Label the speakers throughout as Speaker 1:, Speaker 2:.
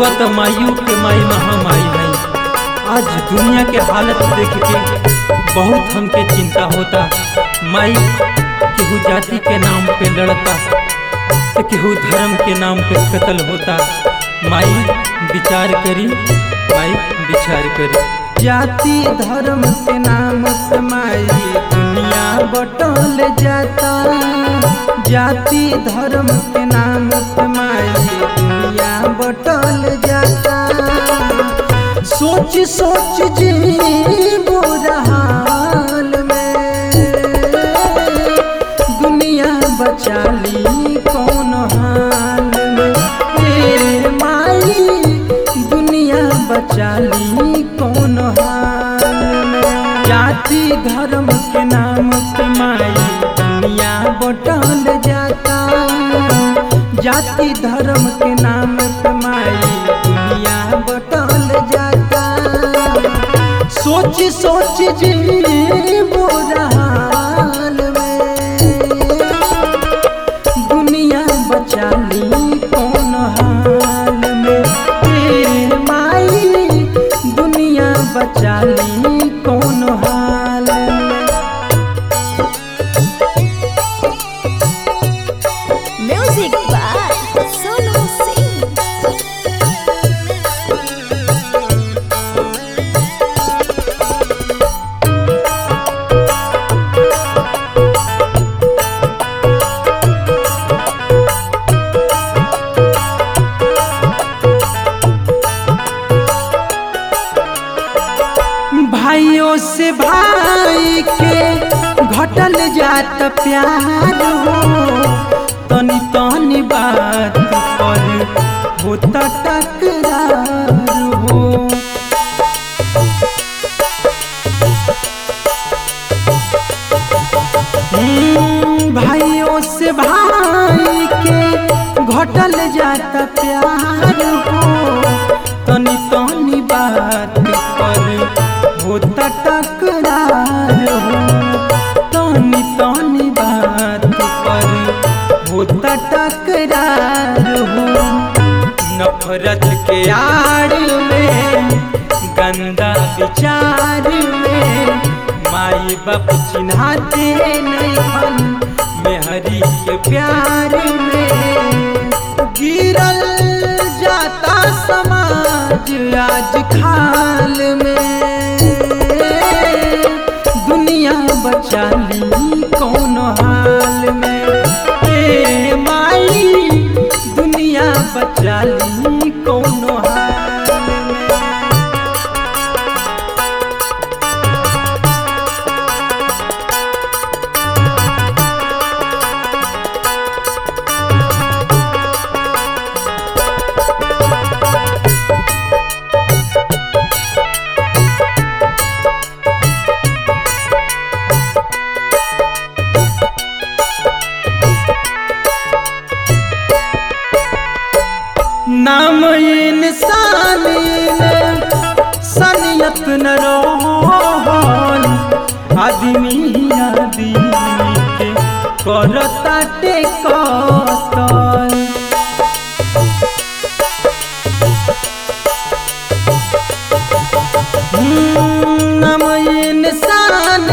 Speaker 1: रउआ तो माइयों के माई महामाई है आज दुनिया के हालत देख के बहुत हमके चिंता होता माई केहू जाति के नाम पे लड़ता तो केहू धर्म के नाम पे कत्ल होता माई विचार करी माई विचार करी
Speaker 2: जाति धर्म के नाम पे माई दुनिया बटल जाता जाति धर्म के नाम पे माई दुनिया बटल जाता सोच सोच जी बुरा हाल में दुनिया बचा ली कौन हाल में ए माई दुनिया बचा ली कौन हाल में जाति धर्म के नाम पे माई दुनिया बटल जाता जाति धर्म के नाम पे माई दुनिया बटल जाता सोच सोच जी बुरा हाल में दुनिया बचा ली कौन हाल में ए माई दुनिया बचा ली कौन हाल में
Speaker 3: Music by Sonu Singh.
Speaker 2: भाइयों से भाई के घटल जात प्यार हो तनी तनी बात पर होता टकरार हो हम्म, भाइयों से भाई के घटल जाता प्यार हो तनी तनी बात पर होता टकरार हो तनी तनी बात पर होता टकरार हो नफरत के आड़ में गंदा विचार में माई बाप चिन्हाते नहीं हन मेहरी के प्यार में गिरल जाता समाज आज खाल में दुनिया बचा ली कौन हाल में ए माई दुनिया बचा ली कौन हाल में नाम इंसान सनियत न रोहन आदमी आदमी के करता टेकतल नाम इंसान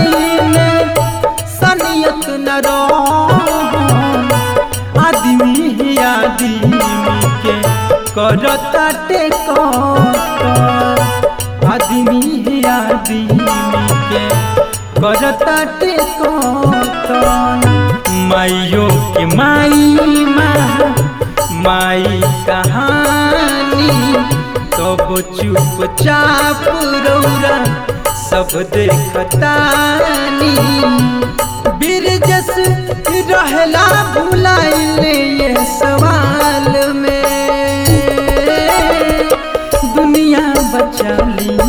Speaker 2: सनियत न रोहन आदमी ही आदमी के करता टेकत आदमी ही आदमी के करता टेकत माइयों के माई माँ माई कहानी तब चुपचाप रौरा सब देखतानी बिरजस रहला भुलाइल ये सवाल में दुनिया बचा ली